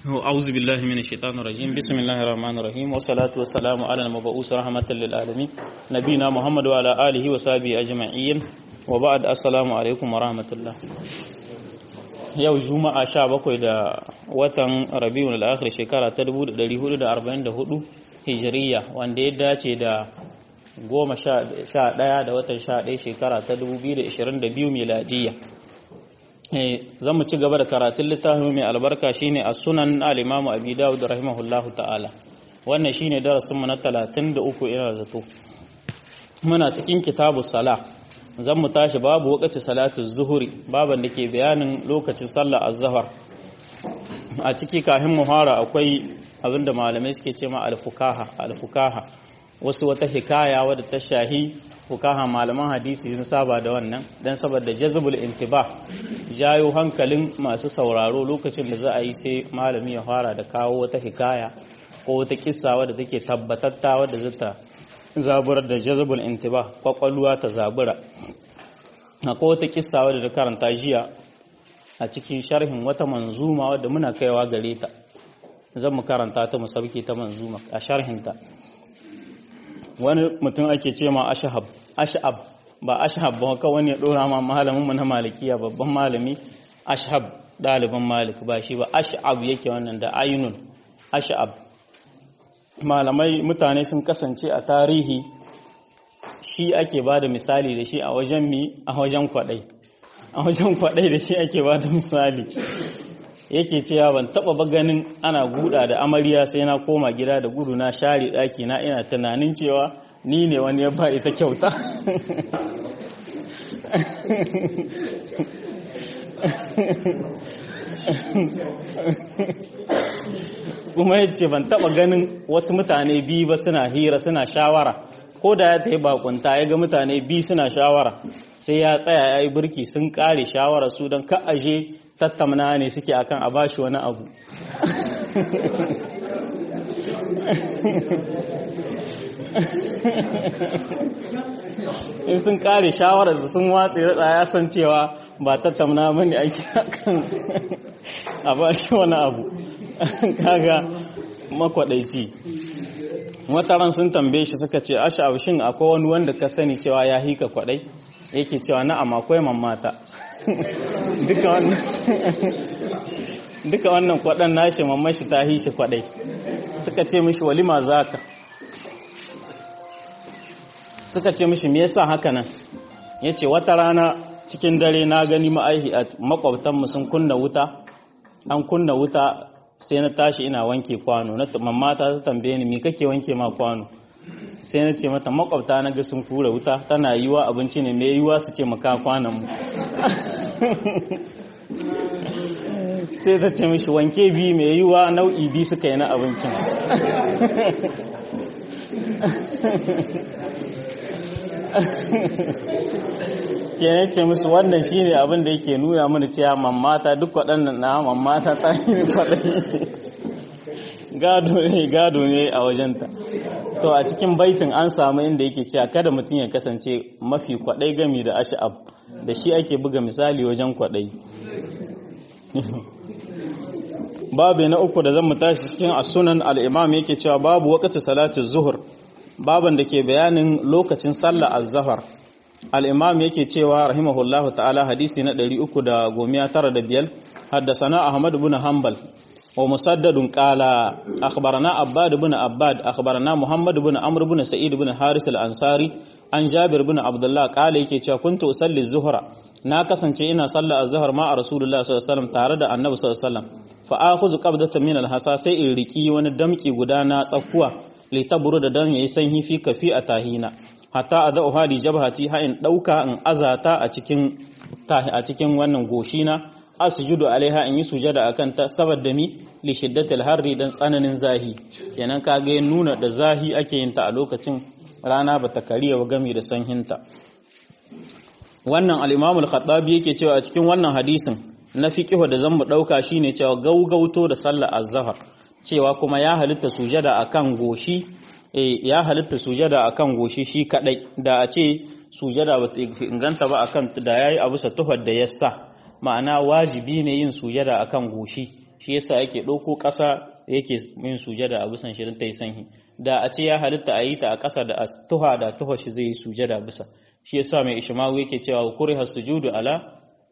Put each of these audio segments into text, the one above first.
أعوذ بالله من الشيطان الرجيم بسم الله الرحمن الرحيم والصلاة والسلام على المبعوث رحمة للعالمين نبينا محمد وعلى آله وصحبه أجمعين وبعد السلام عليكم ورحمة الله yau juma'a sha bakwai da watan rabiul al-akhir shekara ta 1444 hijiriya wanda ya dace da goma sha ɗaya da watan sha ɗaya shekara ta 2022 miladiyya zan mu ci gaba da karatun littafin mai albarka shine a sunan al-imamu abi dawud rahimahullahu ta'ala wannan shine darasinmu na 33 ina zato muna cikin kitabu sala zan mu tashi babu wakati salatu zuhuri baban da ke bayanin lokacin sallah az-zuhr a ciki kafin muhara akwai abinda malamai suke ce ma al-fukaha al-fukaha wasu wata hikaya wadda ta shahi fukaha malaman hadisi sun saba da wannan dan saboda jazbul intiba jayo hankalin masu sauraro lokacin da za a yi sai malami ya fara da kawo wata hikaya ko wata kissa wadda take tabbatatta wadda zata zaburar da jazbul intiba kwakwalwa ta zabura akwai wata kissa wadda ta karanta jiya a cikin sharhin wata manzuma wadda muna kaiwa gare ta zan mu karanta ta mu sauke ta manzuma a sharhinta wani mutum ake ce ma ashahab ashab ba ashab ba kawai wani ya dora ma malamin mu na malikiya babban malami ashab ɗaliban malik ba shi ba ashab yake wannan da ainun ashab malamai mutane sun kasance a tarihi shi ake ba da misali da shi a wajen mi a wajen kwadai a wajen kwadai da shi ake ba da misali yake cewa ban taba ba ganin ana guda da amarya sai na koma gida da gudu na share daki na ina tunanin cewa ni ne wani ya ba ita kyauta kuma ya ce ban taba ganin wasu mutane biyu ba suna hira suna shawara ko da ya ta yi bakunta ya ga mutane biyu suna shawara sai ya tsaya ya yi birki sun kare shawara su don ka aje tattamna ne suke akan a bashi wani abu in sun kare shawarar sun watsi rada ya san cewa ba tattamna mani ake akan a bashi wani abu kaga makwadaici wataran sun tambaye shi suka ce asha shin akwai wani wanda ka sani cewa ya hika kwadai yake cewa na'am akwai mamata duka wannan duka wannan kwaɗan nashi mamman shi ta hishi kwaɗai suka ce mishi walima zaka suka ce mishi me yasa haka nan yace wata rana cikin dare na gani ma'aihi a makwabtanmu sun kunna wuta an kunna wuta sai na tashi ina wanke kwano na mamma ta tambaye ni me kake wanke ma kwano sai na ce mata makwabta na ga sun kura wuta tana yiwa abinci ne mai yiwa su ce maka kwanan mu sai ta ce mishi wanke bi mai yiwa nau'i bi suka yi na abincin ke ce musu wannan shine abin da yake nuna mana cewa mammata duk waɗannan na mammata ta yi kwaɗayi gado ne gado ne a wajenta to a cikin baitin an samu inda yake cewa kada mutum ya kasance mafi kwaɗai gami da ash'ab da shi ake buga misali wajen kwaɗai babu na uku da zan mu tashi cikin asunan al'imam yake cewa babu wakati salatu zuhur baban da ke bayanin lokacin sallah az-zahar al-imam yake cewa rahimahullahu ta'ala hadisi na 395 haddasana ahmad ibn hanbal wa musaddadun qala akhbarana abbad ibn abbad akhbarana muhammad ibn amr ibn sa'id ibn haris al-ansari an jabir ibn abdullah qala yake cewa kuntu usalli zuhra na kasance ina sallah az-zuhr ma rasulullah sallallahu alaihi wasallam tare da annabi sallallahu alaihi wasallam fa akhudhu qabdatan min al-hasa sai in riki wani damki guda na tsakuwa litaburu da dan yayi sanyi fi kafi a tahina hatta adau hadi jabhati ha in dauka in azata a cikin a cikin wannan goshina asjudu alaiha in yi sujada akan ta saboda mi li shiddatil harri dan tsananin zahi kenan kage nuna da zahi ake yin ta a lokacin rana bata kariya ba gami da sanhinta wannan al-Imam al-Khattabi yake cewa a cikin wannan hadisin na fiqh da zan mu dauka shine cewa gaugauto da sallar az-zuhr cewa kuma ya halitta sujada akan goshi eh ya halitta sujada akan goshi shi kadai da a ce sujada ba ta inganta ba akan da yayi abu sa tuhar da yassa ma'ana wajibi ne yin sujada akan goshi shi yasa yake ɗauko ƙasa yake yin sujada a bisan shi don ta yi sanyi da a ce ya halitta a yi ta a ƙasa da tuha da tuha shi zai yi sujada bisa shi yasa mai ishmawu yake cewa kuriha sujudu ala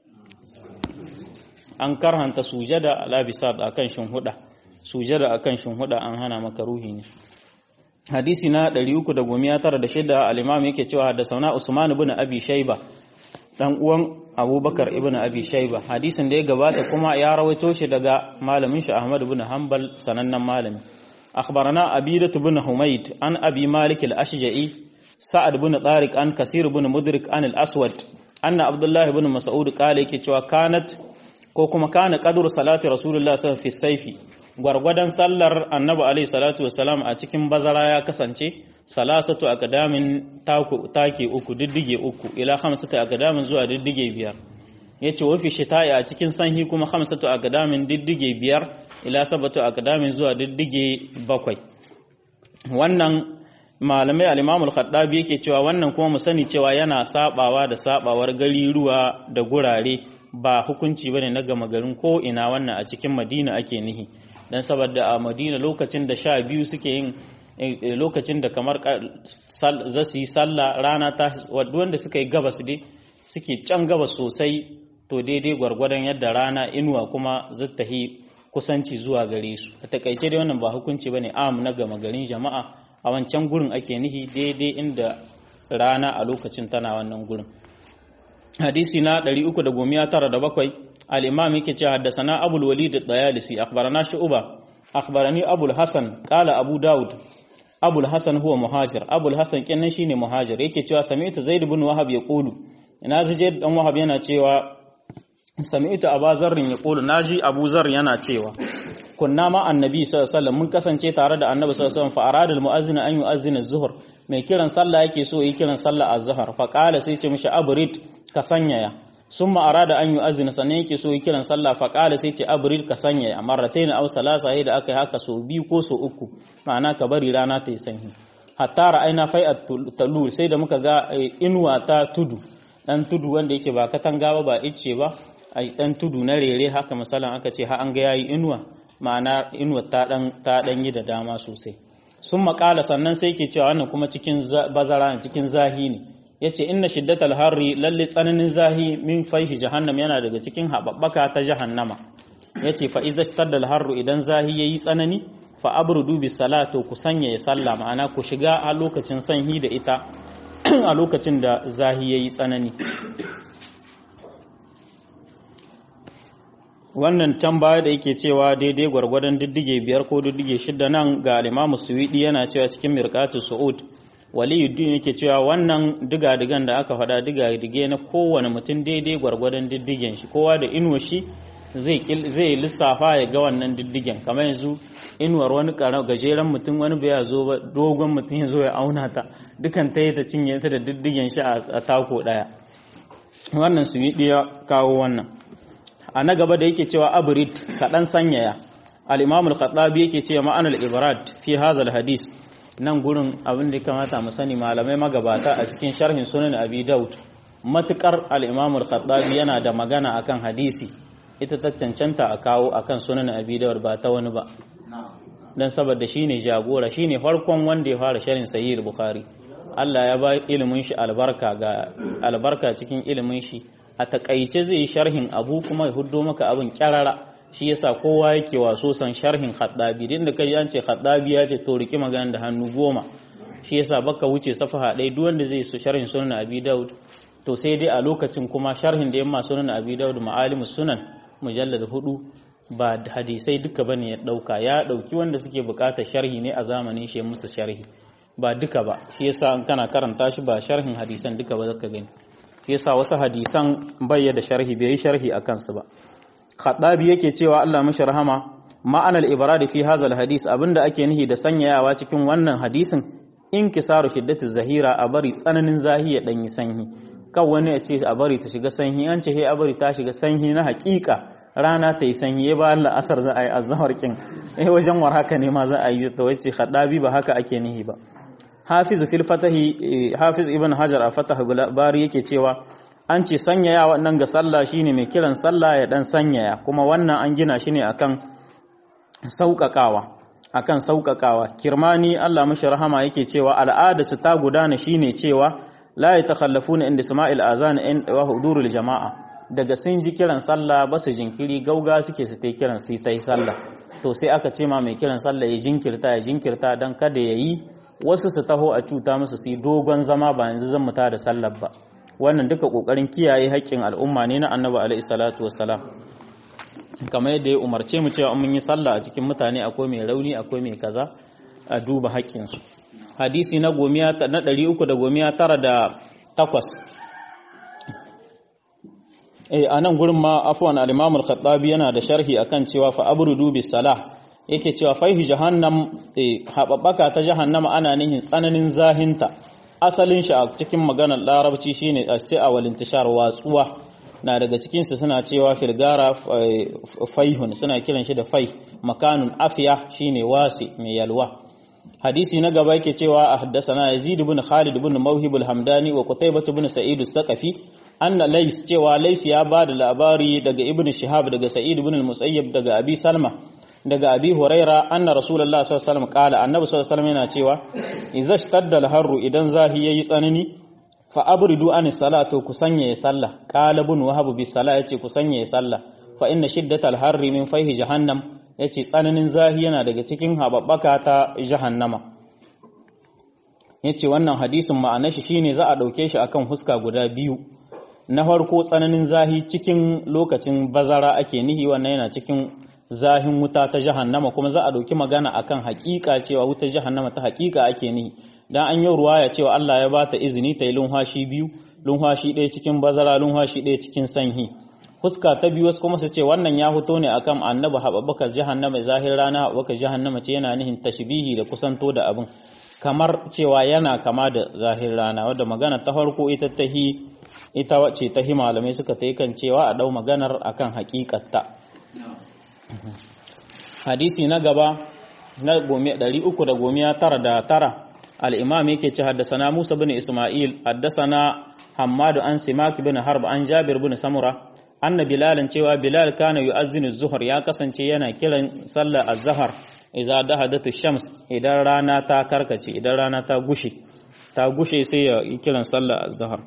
an karhanta sujada ala bisat akan shinhuda sujada akan shinhuda an hana maka ruhi ne hadisi na 396 al-imam yake cewa da sauna Usman ibn Abi Shayba dan uwan Abubakar ibn Abi Shayba hadisin da ya gabata kuma ya rawaito shi daga malamin shi Ahmad ibn Hanbal sanannen malami akhbarana Abidah ibn Humayd an Abi Malik al-Ashja'i Sa'ad ibn Tariq an Kasir ibn Mudrik an al-Aswad anna Abdullah ibn Mas'ud kale yake cewa kanat ko kuma kana qadru salati Rasulullah sallallahu alaihi wasallam fi gwargwadon sallar annabi alaihi salatu wasalam a cikin bazara ya kasance salasatu akadamin take uku diddige uku ila hamsatu akadamin zuwa diddige biyar yace wafi shita'i a cikin sanhi kuma hamsatu akadamin diddige biyar ila sabatu akadamin zuwa diddige bakwai wannan malamai al-Imam al-Khattabi yake cewa wannan kuma mu sani cewa yana sabawa da sabawar gari ruwa da gurare ba hukunci bane na gama garin ko ina wannan a cikin Madina ake nihi dan saboda a Madina lokacin da sha biyu suke yin lokacin da kamar za su yi sallah rana ta wanda suka yi gabas dai suke can gabas sosai to daidai gwargwadon yadda rana inuwa kuma zattahi kusanci zuwa gare su a takaice dai wannan ba hukunci bane am na gama garin jama'a a wancan gurin ake nihi daidai inda rana a lokacin tana wannan gurin hadisi na 397 al-imam yake cewa haddathana abul walid ad-dayalisi akhbarana shu'ba akhbarani abul hasan qala abu daud abul hasan huwa muhajir abul hasan kenan shine muhajir yake cewa sami'tu zaid ibn wahab yaqulu ina zije dan wahab yana cewa sami'tu abazar yaqulu naji abu zar yana cewa kunna ma annabi sallallahu alaihi wasallam mun kasance tare da annabi sallallahu alaihi wasallam fa arada al-mu'azzin an yu'azzina az-zuhr mai kiran sallah yake so yi kiran sallah az-zuhr fa qala sai ce mishi abrid ka sanyaya summa arada an yu'azzina sannan yake so yi kiran sallah fa qala sai ce abrid ka sanyaya marratayn aw salasa da aka yi haka so biyu ko so uku ma'ana ka bari rana ta yi sanyi hatta ra'ayna fai'at talul sai da muka ga inuwa ta tudu dan tudu wanda yake ba katanga ba ba icce ba ai dan tudu na rere haka misalan aka ce ha an ga yayi inuwa ma'ana inuwa ta dan ta dan yi da dama sosai sun makala sannan sai ke cewa wannan kuma cikin bazara ne cikin zahi ne yace inna shiddatal harri lalle tsananin zahi min faihi jahannam yana daga cikin hababbaka ta jahannama yace fa izda shaddal harru idan zahi yayi tsanani fa abrudu bis salatu ku sanya ya salla ma'ana ku shiga a lokacin sanhi da ita a lokacin da zahi yayi tsanani wannan can baya da yake cewa daidai gwargwadon diddige biyar ko diddige shida nan ga alimamu suwidi yana cewa cikin mirkatu su'ud waliyuddin yake cewa wannan diga-digan da aka faɗa diga-dige na kowane mutum daidai gwargwadon diddigen shi kowa da inuwa shi zai lissafa ya ga wannan diddigen kamar yanzu inuwar wani gajeren mutum wani bai zo ba dogon mutum ya zo ya auna ta dukan ta yi ta cinye ta da diddigen shi a tako ɗaya wannan suwidi ya kawo wannan a na gaba da yake cewa abrid kaɗan sanyaya al-imam al-khattabi yake cewa ma'anar ibrad fi hazal hadis nan gurin abin da kamata mu sani malamai magabata a cikin sharhin sunan abi daud matukar al-imam al-khattabi yana da magana akan hadisi ita ta cancanta a kawo akan sunan abi daud ba ta wani ba dan saboda shine jagora shine farkon wanda ya fara sharhin sahih bukhari Allah ya ba ilimin shi albarka ga albarka cikin ilimin shi a takaice zai yi sharhin abu kuma ya huddo maka abin kyarara shi yasa kowa yake waso san sharhin khaddabi din da kai an ce khaddabi ya ce to riki magana da hannu goma shi yasa baka wuce safaha ɗaya duk wanda zai so sharhin sunan abi daud to sai dai a lokacin kuma sharhin da yamma sunan abi daud ma'alimus sunan mujallad hudu ba hadisai duka bane ya dauka ya dauki wanda suke bukatar sharhi ne a zamanin shi musu sharhi ba duka ba shi yasa an kana karanta shi ba sharhin hadisan duka ba zaka gani yasa wasu hadisan bayya da sharhi bai yi sharhi a kansu ba khadabi yake cewa Allah mashi rahama ma'anar ibrad fi hazal hadis abinda ake nihi da sanyayawa cikin wannan hadisin inkisaru shiddatu zahira a bari tsananin zahi ya danyi sanyi kan wani ya ce a bari ta shiga sanyi an ce he a bari ta shiga sanyi na hakika rana ta yi sanyi ya ba Allah asar za a yi azhar kin eh wajen war haka ne ma za a yi ta wace khadabi ba haka ake nihi ba hafiz fil fatahi hafiz ibn hajar a fatah bari yake cewa an ce sanyaya wannan ga sallah shine mai kiran sallah ya dan sanyaya kuma wannan an gina shi ne akan sauƙaƙawa akan sauƙaƙawa kirmani Allah mashi rahama yake cewa al'ada su ta gudana shine cewa la yatakhallafuna inda sama'il azan wa hudurul jama'a daga sun ji kiran sallah ba su jinkiri gauga suke su ta kiran sai ta yi sallah to sai aka ce ma mai kiran sallah ya jinkirta ya jinkirta don kada ya yi wasu su taho a cuta musu su yi dogon zama ba yanzu zan muta da sallar ba wannan duka kokarin kiyaye haƙƙin al'umma ne na annabi alaihi salatu wassalam kamar yadda ya umarce mu cewa mun yi sallah a cikin mutane akwai mai rauni akwai mai kaza a duba haƙƙinsu hadisi na gomiya na ɗari uku da gomiya tara da takwas eh a nan gurin ma afwan al-imam al-khattabi yana da sharhi akan cewa fa abrudu bis salah yake cewa faihu jahannam haɓaɓɓaka ta jahannama ana nihin tsananin zahinta asalin shi a cikin maganar larabci shine a ce a walintishar watsuwa na daga cikinsu suna cewa filgara faihun suna kiran shi da fai makanun afiya shine wasi mai yalwa hadisi na gaba yake cewa a haddasana yazid ibn khalid ibn mawhib al-hamdani wa qutaybah ibn sa'id as-saqafi anna lays cewa lays ya ba da labari daga ibn shihab daga sa'id ibn al-musayyib daga abi salma daga abi huraira anna rasulullah sallallahu alaihi wasallam kala annabi sallallahu alaihi wasallam yana cewa idza shtadda al-harru idan zahi yayi tsanani fa abridu an salatu ku sanya ya sallah qala ibn wahab bi salat yace ku sanya ya sallah fa inna shiddatal harri min fayhi jahannam yace tsananin zahi yana daga cikin hababbaka ta jahannama yace wannan hadisin ma'anar shi shine za a dauke shi akan huska guda biyu na farko tsananin zahi cikin lokacin bazara ake nihi wannan yana cikin zahin wuta ta jahannama kuma za a ɗauki magana akan hakika cewa wutar jahannama ta hakika ake nihi dan an yi ruwaya cewa Allah ya bata izini ta yi lunhashi biyu lunhashi ɗaya cikin bazara lunhashi ɗaya cikin sanhi fuska ta biyu wasu kuma su ce wannan ya fito ne akan annabi haɓaɓɓaka jahannama zahir rana haɓaɓɓaka jahannama ce yana nihin tashbihi da kusanto da abin kamar cewa yana kama da zahir rana wadda magana ta farko ita ta hi ita wacce ta hi malamai suka ta kan cewa a ɗau maganar akan hakikatta hadisi na gaba na ɗari uku da gomiya tara da tara al'imam yake ce haddasana musa bin ismail haddasana hamadu an simaki bin harb an jabir bin samura anna bilalin cewa bilal kana yu'azzinu zuhur ya kasance yana kiran sallar az-zahar idza dahadatu shams idan rana ta karkace idan rana ta gushe ta gushe sai ya kiran sallar az-zahar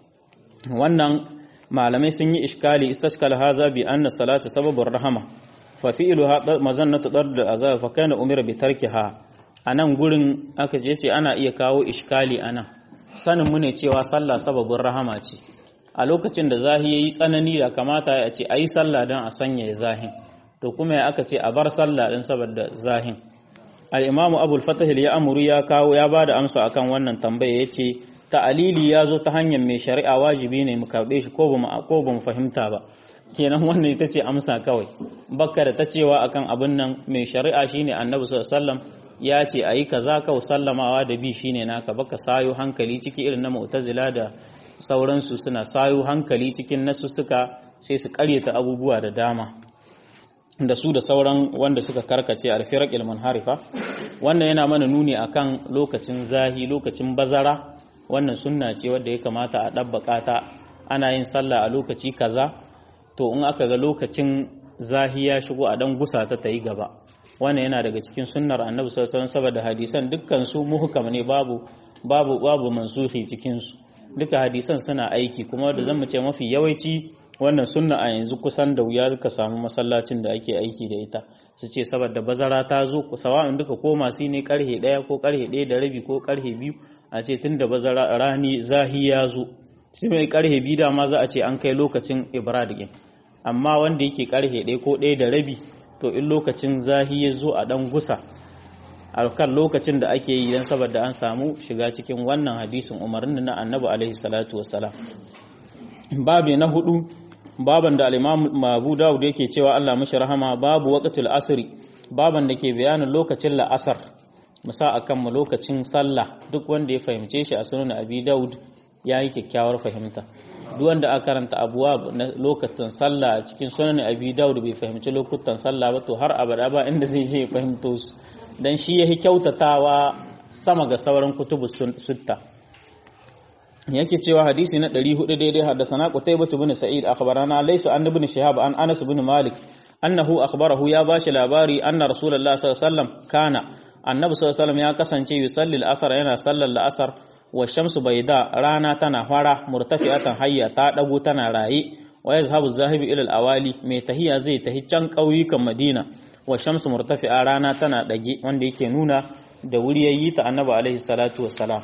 wannan malamai sun yi iskali istashkal haza bi anna salatu sababur rahama fa fi'luha mazannatu dard al-azab fa kana umira bi tarkiha anan gurin aka je ce ana iya kawo iskali anan sanin mu ne cewa sallah sababin rahama ce a lokacin da zahi yayi tsanani da kamata ya ce ayi sallah dan a sanya zahin to kuma ya aka ce a bar sallah din saboda zahin al-imamu abul fatah ya amuru ya kawo ya bada amsa akan wannan tambaya yace ta'alili ya zo ta hanyar mai shari'a wajibi ne mu karɓe shi ko ba ko ba mu fahimta ba kenan wannan ita ce amsa kawai bakka da ta cewa akan abin nan mai shari'a shine annabi sallallahu alaihi wasallam ya ce ayi kaza kawai sallamawa da bi shine naka baka sayo hankali ciki irin na mu'tazila da sauransu suna sayo hankali cikin nasu suka sai su karyata abubuwa da dama da su da sauran wanda suka karkace alfiraq harifa wannan yana mana nuni akan lokacin zahi lokacin bazara wannan sunna ce wadda ya kamata a ɗabbaƙa ta ana yin sallah a lokaci kaza to in aka ga lokacin zahi ya shigo a dan gusa ta yi gaba wannan yana daga cikin sunnar annabi sallallahu alaihi saboda hadisan dukkan su muhkam ne babu babu babu mansuhi cikin su duka hadisan suna aiki kuma da zan ce mafi yawanci wannan sunna a yanzu kusan da wuya ka samu masallacin da ake aiki da ita su ce saboda bazara ta zo sawa'in duka ko masu ne karhe ɗaya ko karhe ɗaya da rabi ko karhe biyu a ce tun da bazara rani zahi ya zo sai mai karhe biyu da ma za a ce an kai lokacin ibrahim amma wanda yake karhe ɗaya ko ɗaya da rabi to in lokacin zahi ya zo a ɗan gusa a kan lokacin da ake yi don saboda an samu shiga cikin wannan hadisin umarnin na annabi alaihi salatu wassalam babi na hudu baban da al-imam Abu Dawud yake cewa Allah mashi rahama babu waqtul asri baban da ke bayanin lokacin la'asar musa akan mu lokacin sallah duk wanda ya fahimce shi a sunan Abi Dawud yayi kyakkyawar fahimta duk wanda aka karanta abuwa na lokacin sallah a cikin sunan Abi Dawud bai fahimci lokutan sallah ba to har abada ba inda zai je ya fahimto su dan shi yahi kyautatawa sama ga sauran kutubu sutta yake cewa hadisi na 400 daidai haddasana Qutaybah ibn Sa'id akhbarana laysa an ibn Shihab an Anas ibn Malik annahu akhbarahu ya bashi labari anna rasulullahi sallallahu alaihi wasallam kana annabi sallallahu alaihi wasallam ya kasance yusalli al-asr yana sallar al-asr wa shamsu baida rana tana fara murtafi'atan hayya ta dago tana raye wa yazhabu zahibi ila al-awali mai tahiya zai tahi can kauyukan madina wa shamsu murtafi'a rana tana dage wanda yake nuna da wuri yayi ta annabi alaihi salatu wassalam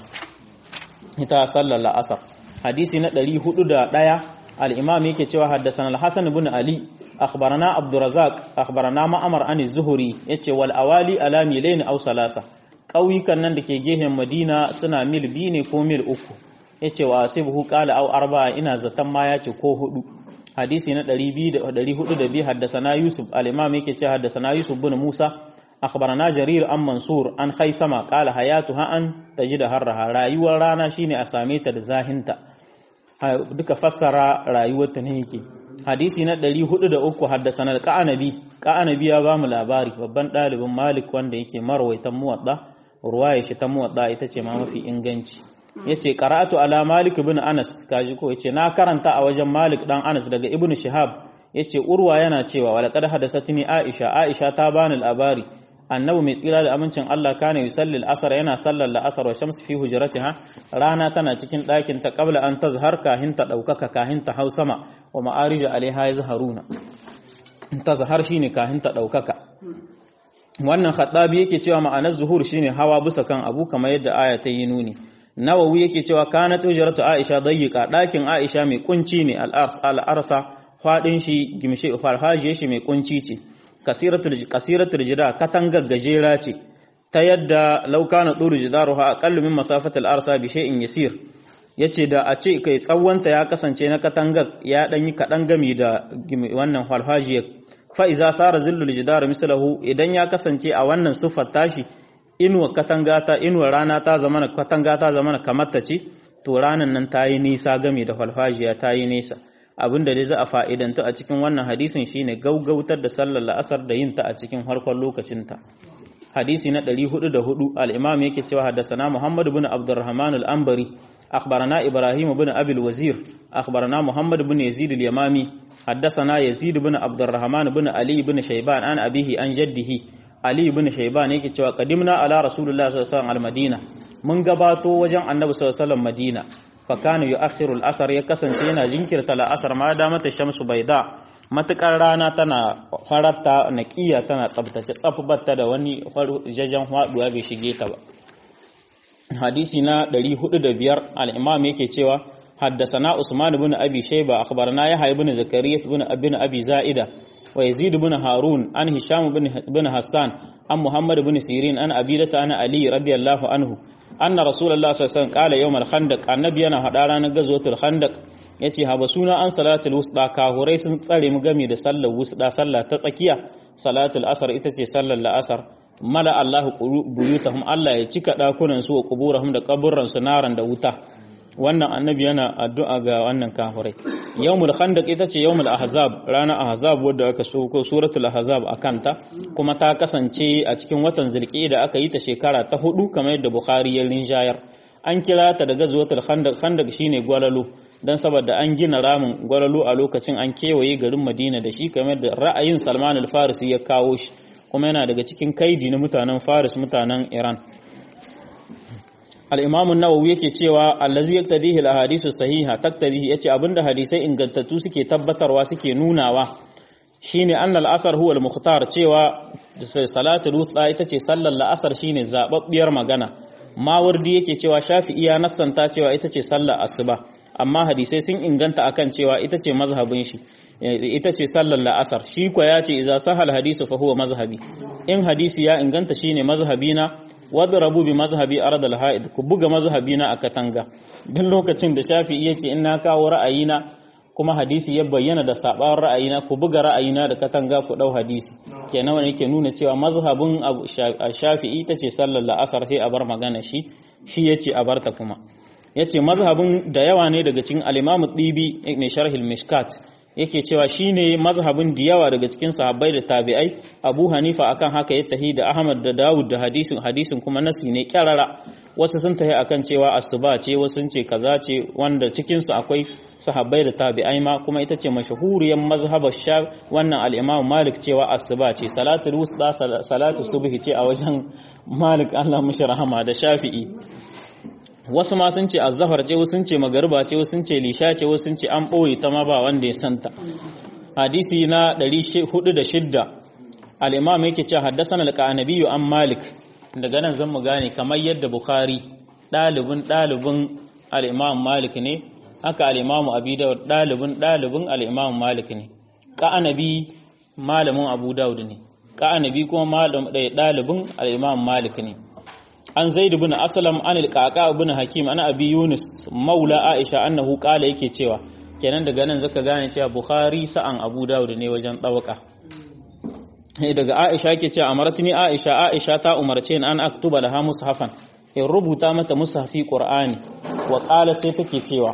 ita sallar al-asr hadisi na 401 al-imam yake cewa haddathana al-hasan ibn ali akhbarana abdurrazzaq akhbarana ma'amar an az-zuhri yace wal awali ala milain aw salasa ƙauyukan nan da ke gehen madina suna mil biyu ne ko mil uku ya ce wa asibuhu ƙala au arba ina zaton ma ya ce ko hudu hadisi na 402 haddasana yusuf al-imam yake ce haddasana yusuf bin musa akhbarana jarir an mansur an khaisama qala hayatu ha an tajida harraha rayuwar rana shine a same ta da zahinta duka fassara rayuwar ta ne yake hadisi na 403 haddasana al-qanabi qanabi ya bamu labari babban dalibin malik wanda yake marwaitan muwadda ruwaya shi ta muwadda ita ce ma mafi inganci yace qara'atu ala malik ibn anas kaji ko yace na karanta a wajen malik dan anas daga ibn shihab yace urwa yana cewa wala qad hadathatni aisha aisha ta bani labari annabi mai tsira da amincin Allah kana yusalli al-asr yana sallar al-asr wa shamsu fi hujratiha rana tana cikin ɗakin ta qabla an tazhar kahin ta daukaka kahin ta hausama wa ma'arij alaiha yazharuna tazhar shine kahin ta daukaka wannan khaddabi yake cewa ma'anar zuhur shine hawa bisa kan abu kamar yadda aya ta yi nuni nawawi yake cewa kanat ujratu aisha dayyika dakin aisha mai kunci ne al-arsa fadin shi gimshi farhajiye shi mai kunci ce kasiratul kasiratul jida katangar gajera ce ta yadda laukana duru jidaruha aqallu min masafatil arsa bi shay'in yasir yace da a ce kai tsawonta ya kasance na katangar ya dan yi kadan gami da wannan farhajiyar fa'iza sara zillul jidar mislahu idan ya kasance a wannan siffar tashi inuwa katanga ta inuwa rana ta zama katanga ta zama kamar ta ce to ranan nan ta yi nisa game da falfajiya ta yi nisa abinda dai za a fa'idanta a cikin wannan hadisin shine gaugautar da sallar la'asar da yin ta a cikin harkar lokacinta hadisi na 404 al-imam yake cewa haddasana muhammad ibn abdurrahman al-anbari أخبرنا إبراهيم بن أبي الوزير أخبرنا محمد بن يزيد اليمامي حدثنا يزيد بن عبد الرحمن بن علي بن شيبان عن أبيه عن جده علي بن شيبان yake cewa qadimna ala rasulullah sallallahu alaihi wasallam al-madina mun gabato wajen annabi sallallahu alaihi wasallam madina fa kana yu'akhiru al-asr ya kasance yana jinkirta al-asr ma da mata shamsu baida matukar rana tana fararta naqiya tana tsabtace tsafbatta da wani jajan haduwa bai shige ta ba hadisi na 405 al-imam yake cewa حدثنا عثمان بن أبي شيبة أخبرنا يحيى بن زكريا بن ابن أبي زائدة ويزيد بن هارون عن هشام بن بن حسان عن محمد بن سيرين عن أبيدة عن علي رضي الله عنه أن رسول الله صلى الله عليه وسلم قال يوم الخندق النبي أنا هدارنا غزوة الخندق yace habasuna an salatul wusta kahurai sun tsare mu game da sallar wusta sallah ta tsakiya salatul asar ita ce sallar la'asar mala Allahu buyutahum Allah ya cika dakunan su wa kuburahum da kaburran su naran da wuta wannan annabi yana addu'a ga wannan kafirai yawmul khandaq ita ce yawmul ahzab rana ahzab wadda aka so ko suratul ahzab akanta kuma ta kasance a cikin watan zulqa'ida aka yi ta shekara ta hudu kamar yadda bukhari ya rinjayar an kira ta da gazwatul khandaq khandaq shine gwalalo dan saboda an gina ramin gwalalo a lokacin an kewaye garin madina da shi kamar da ra'ayin salman al-farisi ya kawo shi kuma yana daga cikin kaidi na mutanen faris mutanen iran al-imam an-nawawi yake cewa allazi yaktadihi al-ahadisu sahiha taktadihi yace abinda hadisai ingantattu suke tabbatarwa suke nunawa shine annal asar huwa al-mukhtar cewa salatul wusta ita ce sallar la'asar shine zababbiyar magana mawardi yake cewa shafi'i ya nasanta cewa ita ce sallar asuba amma hadisai sun inganta akan cewa ita ce mazhabin shi ita ce sallar la'asar shi kwa ya ce iza sahal hadisu fa huwa mazhabi in hadisi ya inganta shine mazhabina wadrabu bi mazhabi ardal haid ku buga mazhabina a katanga duk lokacin da shafi'i ya ce in na kawo ra'ayina kuma hadisi ya bayyana da sabawar ra'ayina ku buga ra'ayina da katanga ku dau hadisi kenan wani yake nuna cewa mazhabin shafi'i ita ce sallar la'asar sai a bar magana shi shi yace a barta kuma yace mazhabin da yawa ne daga cikin al-Imam Dibi mai sharhil Mishkat yake cewa shine mazhabin da yawa daga cikin sahabbai da tabi'ai Abu Hanifa akan haka ya tahi da Ahmad da Dawud da hadisin hadisin kuma nasi ne kyarara wasu sun tahi akan cewa asuba ce wasu sun ce kaza ce wanda cikin su akwai sahabbai da tabi'ai ma kuma ita ce mashahuriyar mazhabar sha wannan al-Imam Malik cewa asuba ce salatul wusta salatu subhi ce a wajen Malik Allah mishi rahama da Shafi'i wasu ma sun ce azzafar ce wasu sun ce magariba ce wasu sun ce lisha ce wasu sun ce an ɓoye ta ma ba wanda ya santa hadisi na 406 al-imam yake cewa haddathana al-qanabi an malik daga nan zan mu gane kamar yadda bukhari dalibin dalibin al-imam malik ne haka al-imam abi dawud dalibin dalibin al-imam malik ne qanabi malamin abu dawud ne qanabi kuma malamin dalibin al-imam malik ne an zaid ibn aslam an al-qaqa ibn hakim ana abi yunus maula aisha annahu qala yake cewa kenan daga nan zaka gane cewa bukhari sa'an abu dawud ne wajen dawaka daga aisha yake cewa amaratni aisha aisha ta umarce ni an aktuba laha mushafan in rubuta mata mushafi qur'ani wa qala sai take cewa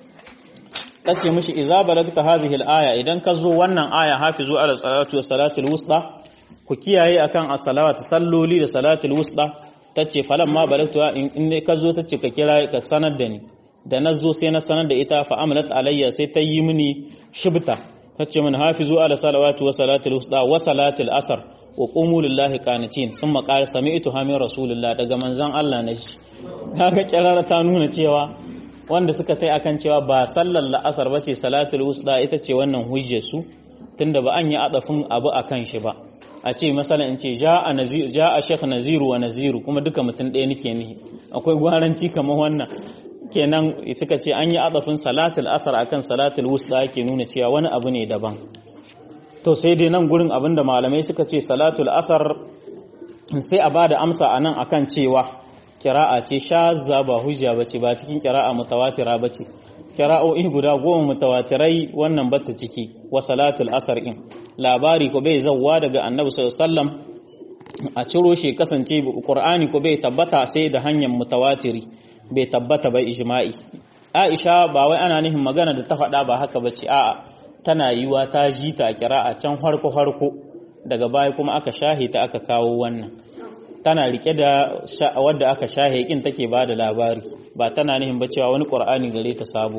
tace mishi idza balagta hadhihi al-aya idan ka zo wannan aya hafizu ala salatu wa salatul wusta ku kiyaye akan as-salawat salloli da salatul wusta ta ce falon ma balagtu in ka zo ta ce ka kira ka sanar da ni da na zo sai na sanar da ita fa amalat alayya sai ta yi mini shibta ta ce min hafizu ala salawatu wa salatul wusta wa salatul asr wa qumu lillahi qanitin thumma qala sami'tu hamin rasulullah daga manzon Allah na shi kaga kirara ta nuna cewa wanda suka tai akan cewa ba sallar la'asar bace salatul wusta ita ce wannan hujjar su tunda ba an yi adafin abu akan shi ba a ce masala in ce ja a shekh naziru wa naziru kuma duka mutum ɗaya nake nihi akwai gwaranci kamar wannan kenan suka ce an yi adafin salatul asar akan salatul wusta ke nuna cewa wani abu ne daban to sai dai nan gurin abinda malamai suka ce salatul asar sai a bada amsa a nan akan cewa kira'a ce shazza ba hujja bace ba cikin kira'a mutawatira bace kira'o'i guda goma mutawatirai wannan batta ciki wa salatul asar in labari ko bai zawwa daga annabi sallallahu alaihi wasallam a ciro shi kasance qur'ani ko bai tabbata sai da hanyar mutawatiri bai tabbata bai ijma'i aisha ba wai ana nihin magana da ta faɗa ba haka bace a'a tana yiwa ta ji ta kira'a can harko harko daga baya kuma aka shahe ta aka kawo wannan tana rike da wadda aka shahe kin take ba da labari ba tana nihin ba cewa wani qur'ani gare ta sabo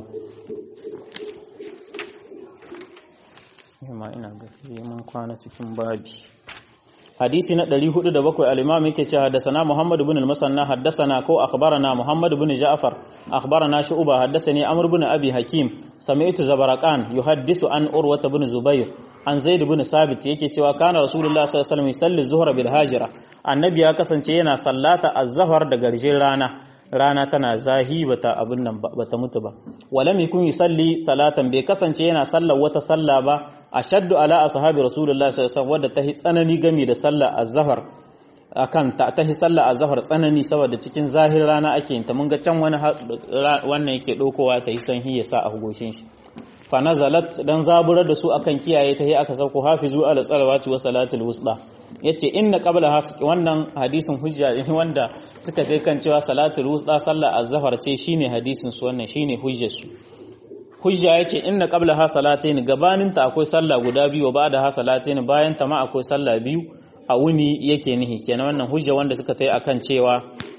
ma ina ga mun kwana cikin babi hadisi na 407 al-imam yake cewa haddathana Muhammad ibn al-Musanna haddathana ko akhbarana Muhammad ibn Ja'far akhbarana Shu'ba haddathani Amr ibn Abi Hakim sami'tu Zabaraqan yuhaddisu an Urwa ibn Zubair an Zaid ibn Sabit yake cewa kana Rasulullah sallallahu alaihi wasallam yusalli zuhra bil hajira annabi ya kasance yana sallata az-zuhr da garjin rana rana tana zahi bata abin nan bata mutu ba walam yakun yusalli salatan bai kasance yana sallar wata salla ba ashaddu ala ashabi rasulullahi sallallahu alaihi wasallam wadda tahi tsanani game da sallar az-zuhr akan ta tahi sallar az-zuhr tsanani saboda cikin zahir rana ake yin ta mun ga can wani wannan yake dokowa ta yi sanhi ya sa a goshin shi fa nazalat dan zaburar da su akan kiyaye ta aka sauko hafizu ala salawati wa salatul wusta yace inna qabla hasq wannan hadisin hujja ne wanda suka kai kan cewa salatul wusta sallar az-zuhr ce shine hadisin su wannan shine hujjar su hujja yace inna qabla ha salatayn gabanin ta akwai sallah guda biyu ba da ha salatayn bayan ta ma akwai sallah biyu a wuni yake nihi kenan wannan hujja wanda suka tai akan cewa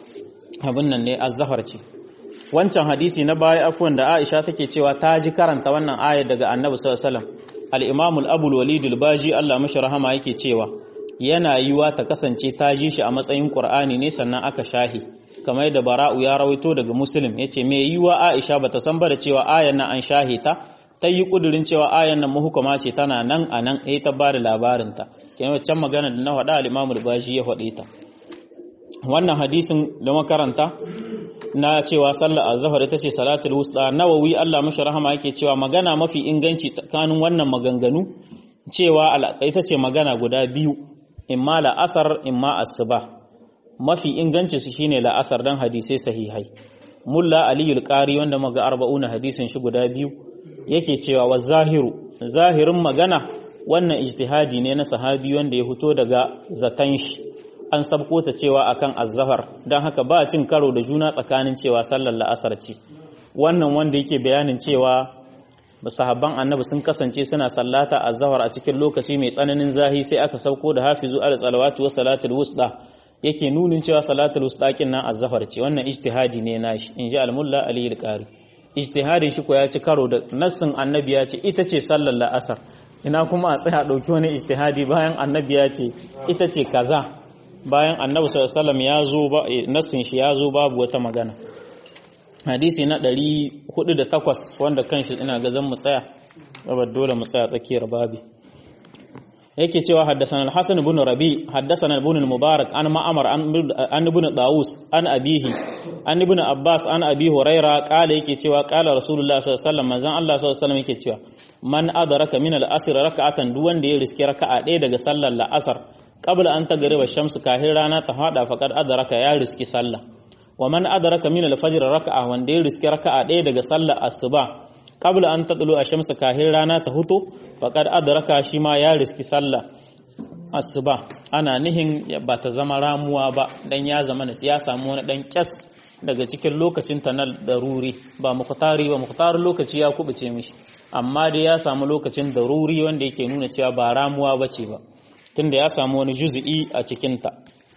abin nan ne az-zuhr ce wancan hadisi na baya afwan da Aisha take cewa ta ji karanta wannan ayar daga Annabi sallallahu alaihi wasallam al-Imam al-Abu al-Walid al-Baji Allah mashi rahama yake cewa yana yiwa ta kasance ta ji shi a matsayin Qur'ani ne sannan aka shahi kamar yadda Bara'u ya rawaito daga Muslim yace me yiwa Aisha bata san ba da cewa ayar nan an shahi ta ta yi kudirin cewa ayar nan muhukama ce tana nan a nan eh ta bada labarin ta kenan wancan magana da na faɗa al-Imam al-Baji ya faɗe ta wannan hadisin da makaranta na cewa sallar azhar ita ce salatul wusta nawawi Allah mashi rahama yake cewa magana mafi inganci tsakanin wannan maganganu cewa ita ce magana guda biyu imma la'asar imma asuba mafi inganci su shine la'asar dan hadisai sahihai mulla aliyul qari wanda muga arba'una hadisin shi guda biyu yake cewa wa zahiru zahirin magana wannan ijtihadi ne na sahabi wanda ya fito daga zatan shi an sabko ta cewa akan azzahar don haka ba cin karo da juna tsakanin cewa sallar la'asar ce wannan wanda yake bayanin cewa sahabban annabi sun kasance suna sallata azhar a cikin lokaci mai tsananin zahi sai aka sauko da hafizu ala salawatu wa salatul wusta yake nunin cewa salatul wusta kin nan azhar ce wannan ijtihadi ne nashi inji al-mulla ali al-qari ijtihadin shi ko ya ci karo da nassin annabi ya ce ita ce sallar la'asar ina kuma a tsaya dauki wani ijtihadi bayan annabi ya ce ita ce kaza bayan annabi sallallahu alaihi wasallam ya zo ba nassin shi ya zo babu wata magana hadisi na 408 wanda kanshi ina ga zan mu tsaya saboda dole mu tsaya tsakiyar babi yake cewa haddathana al-hasan ibn rabi haddathana ibn al-mubarak an ma'amar an ibn dawus an abihi an ibn abbas an abi huraira kala yake cewa kala rasulullah sallallahu alaihi wasallam manzon Allah sallallahu alaihi wasallam yake cewa man adraka min al-asr raka'atan duk wanda ya riski raka'a ɗaya daga sallar la'asar qabla an tagriba shamsu kahin rana ta hada faqad adraka ya riski sallah wa man adraka min al-fajr raka'a wanda ya riski raka'a ɗaya daga sallar asuba qabla an tadlu ash-shamsu kahin rana ta huto faqad adraka shi ma ya riski sallah asuba ana nihin ba ta zama ramuwa ba dan ya zama na ya samu wani dan kyas daga cikin lokacin ta na daruri ba muqtari ba muqtarin lokaci ya kubuce mishi amma dai ya samu lokacin daruri wanda yake nuna cewa ba ramuwa bace ba tunda ya samu wani juz'i a cikin ta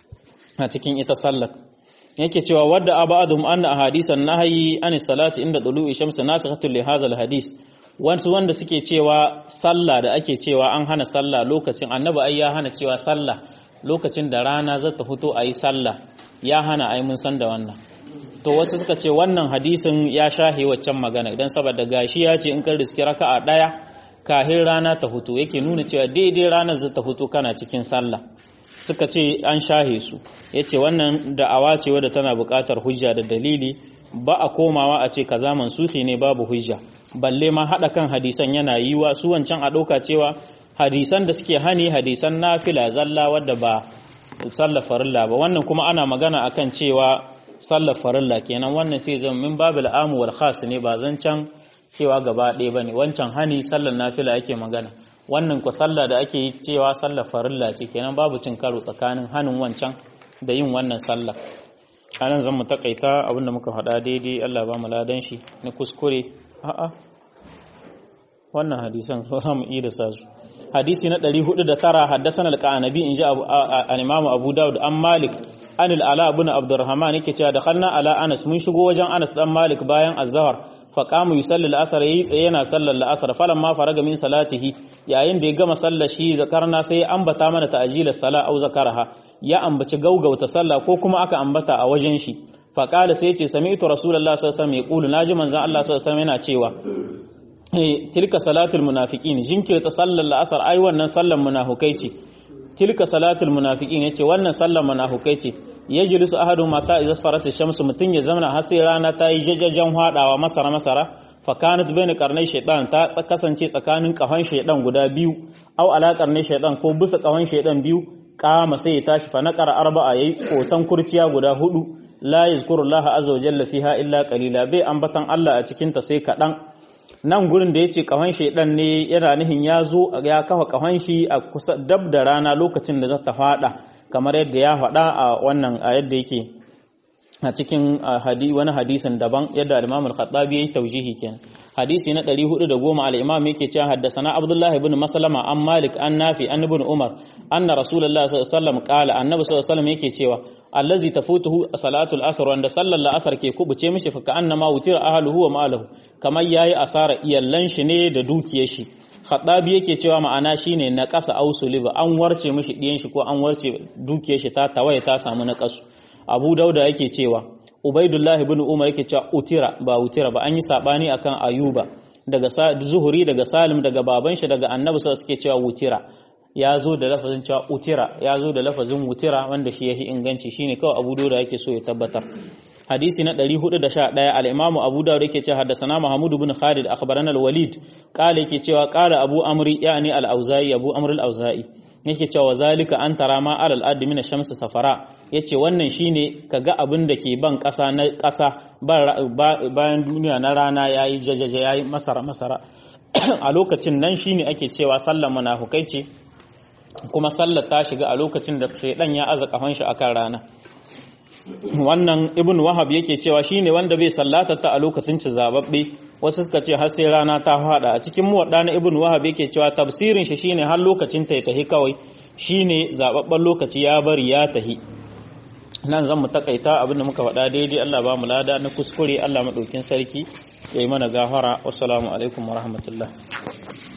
a cikin ita sallar yake cewa wadda abadum anna ahadisan nahyi an salati inda dulu'i shamsi nasikhatul li hadha hadis wasu wanda suke cewa sallah da ake cewa an hana sallah lokacin annabi ai ya hana cewa sallah lokacin da rana za ta fito ayi sallah ya hana ai mun san da wannan to wasu suka ce wannan hadisin ya shahe waccan magana idan saboda gashi ya ce in ka riski raka'a daya kahin rana ta fito yake nuna cewa daidai ranar za ta fito kana cikin sallah suka ce an shahe su ya ce wannan da'awa ce wadda tana buƙatar hujja da dalili ba a komawa a ce kaza mansuhi ne babu hujja balle ma haɗa kan hadisan yana yiwa su wancan a ɗauka cewa hadisan da suke hani hadisan nafila zalla wadda ba sallar farilla ba wannan kuma ana magana akan cewa sallar farilla kenan wannan sai zama min babil amu wal khas ne ba zancan cewa gaba ɗaya bane wancan hani sallar nafila ake magana wannan ku sallah da ake yi cewa sallar farilla ce kenan babu cin karo tsakanin hannun wancan da yin wannan sallah anan zan mu takaita abinda muka faɗa daidai Allah ba mu ladan shi na kuskure a'a wannan hadisan za mu iya da su hadisi na 409 haddathana al-qanabi inji al-imam Abu Dawud an Malik an al-Ala ibn Abdurrahman yake cewa dakhalna ala Anas mun shigo wajen Anas dan Malik bayan az-Zuhr faƙamu yi sallar la'asar ya yi tsaye yana sallar la'asar falon ma faraga min salatihi yayin da ya gama sallar shi zakarna sai ya ambata mana ta'ajilar sala au zakaraha ya ambaci gaugauta sallah ko kuma aka ambata a wajen shi faƙala sai ya ce sami'tu rasulullahi sallallahu alaihi wasallam ya naji manzon Allah sallallahu alaihi yana cewa tilka salatul munafiqin jinkirta sallar la'asar ai wannan sallar munafukai ce tilka salatul munafiqin yace wannan sallar munafukai ce yajlisu ahadu mata idza farat ash-shamsu mutun ya zamana har sai rana ta yi jajajan hadawa masara masara fa kanat bayna qarnay shaytan ta kasance tsakanin kahon shaytan guda biyu aw ala qarnay shaytan ko bisa kahon shaytan biyu kama sai ya tashi fa naqara arba'a yayi tsotan kurciya guda hudu la yazkurullaha azza wa jalla fiha illa qalila bai ambatan Allah a cikin ta sai kadan nan gurin da yace kahon shaytan ne yana nihin ya zo ya kafa kahon shi a kusa dab da rana lokacin da za ta fada kamar yadda ya faɗa a wannan a yadda yake a cikin wani hadisin daban yadda al-Imam al-Khattabi yayi tawjihi kenan hadisi na 410 al-Imam yake cewa haddathana Abdullah ibn Maslama an Malik an Nafi an ibn Umar anna Rasulullah sallallahu alaihi wasallam qala annabi sallallahu alaihi wasallam yake cewa allazi tafutuhu salatu al-asr wanda sallar al-asr ke kubuce mishi fa annama wutira ahluhu wa maluhu kamar yayi asara iyallan shi ne da dukiyar shi Khattabi yake cewa ma'ana shine na ƙasa ausuliba an warce mishi ɗiyan shi ko an warce dukiyar shi ta tawaye ta samu na ƙasu Abu Dauda yake cewa Ubaidullah ibn Umar yake cewa utira ba utira ba an yi sabani akan Ayuba daga Zuhuri daga Salim daga baban shi daga Annabi sallallahu suke cewa wutira ya zo da lafazin cewa utira ya zo da lafazin wutira wanda shi yahi inganci shine kawai Abu Dauda yake so ya tabbatar hadisi na 411 al-Imam Abu Dawud yake cewa haddathana Mahmud ibn Khalid akhbarana al-Walid qala yake cewa qala Abu Amri yani al-Auza'i Abu Amr al-Auza'i yake cewa zalika an tara ma alal ard min ash-shams safara yace wannan shine kaga abin da ke ban kasa na kasa bayan duniya na rana yayi jajaja yayi masara masara a lokacin nan shine ake cewa sallar munafukai ce kuma sallar ta shiga a lokacin da shaydan ya aza kafan shi akan rana wannan ibn wahab yake cewa shine wanda bai sallata ta a lokacin ci zababbe wasu suka ce har sai rana ta fada a cikin muwadda na ibn wahab yake cewa tafsirin shi shine har lokacin ta tahi kawai shine zababben lokaci ya bari ya tahi nan zan mu takaita abinda muka faɗa daidai Allah ba mu lada na kuskure Allah madaukin sarki yayi mana gafara wassalamu alaikum warahmatullahi